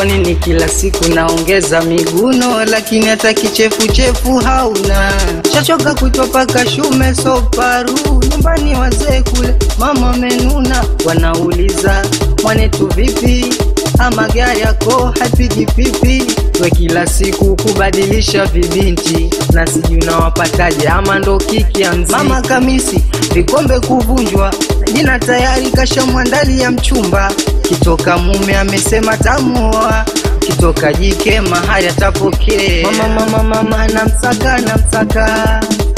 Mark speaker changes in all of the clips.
Speaker 1: kwa nini kila siku naongeza miguno, lakini hata kichefuchefu hauna. Shachoka kuitwa paka shume soparu, nyumbani wazee kule mama amenuna, wanauliza mwanetu vipi, ama gari yako hapigi pipi, we kila siku kubadilisha vibinti, na sijui unawapataje, ama ndo kiki ya mziki. Mama Kamisi vikombe kuvunjwa, jina tayari kashamwandali ya mchumba, kitoka mume amesema tamuoa kitoka jike mahali atapokea. Mama, mama, mama, namsaka namsaka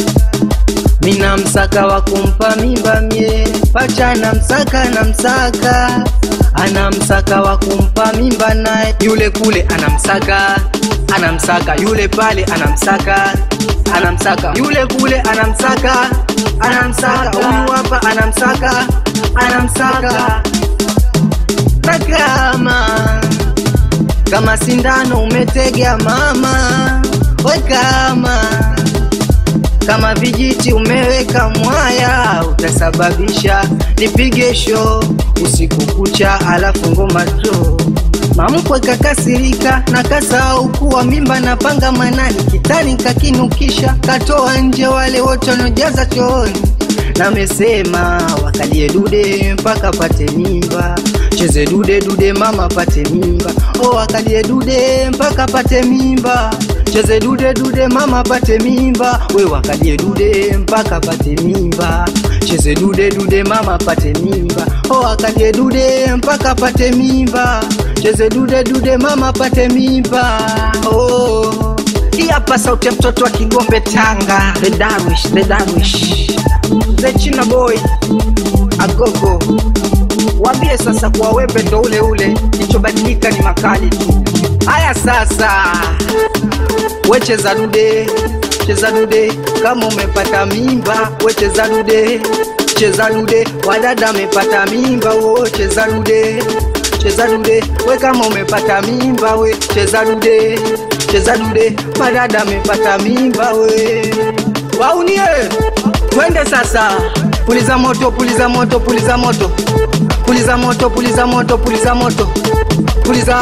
Speaker 1: mina msaka wa kumpa mimba mie pacha namsaka namsaka anamsaka wa kumpa mimba naye yule kule anamsaka anamsaka yule pale anamsaka anamsaka yule kule anamsaka anamsaka huyu hapa anamsaka anamsaka na kama kama sindano umetega mama we kama kama vijiti umeweka mwaya utasababisha nipige sho usiku kucha alafu ngoma tu mamkwe kakasirika na kasahau kuwa mimba na panga manani kitani kakinukisha katoa nje wale wote wanaojaza chooni namesema wakalie dude mpaka pate mimba cheze dude dude mama pate mimba o wakalie dude mpaka pate mimba cheze dude dude mama pate mimba we wakalie dude mpaka pate mimba cheze dude dude mama pate mimba o wakalie dude mpaka pate mimba cheze dude dude mama pate mimba oh. Hii hapa sauti ya mtoto wa Kigombe Tanga, the Darwish, the Darwish, the China boy agogo. Waambie sasa kuwa wembe ndo ule ule, kilichobadilika ni makali tu. Haya sasa, we cheza dude, cheza dude, kama umepata mimba, we cheza dude, cheza dude, wadada amepata mimba, wo cheza dude, cheza dude, we kama umepata mimba, we cheza dude, cheza dude, wadada amepata mimba, we waunie, twende sasa, puliza moto, puliza moto, puliza moto, puliza moto, puliza moto, puliza moto, puliza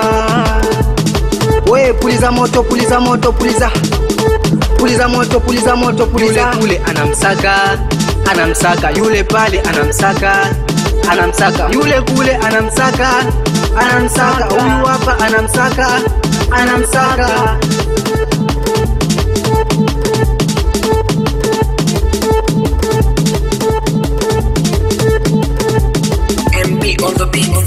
Speaker 1: we puliza moto puliza moto puliza puliza moto puliza moto puliza yule kule anamsaka anamsaka yule pale anamsaka anamsaka yule kule anamsaka anamsaka huyu hapa anamsaka anamsaka
Speaker 2: MB on the beat.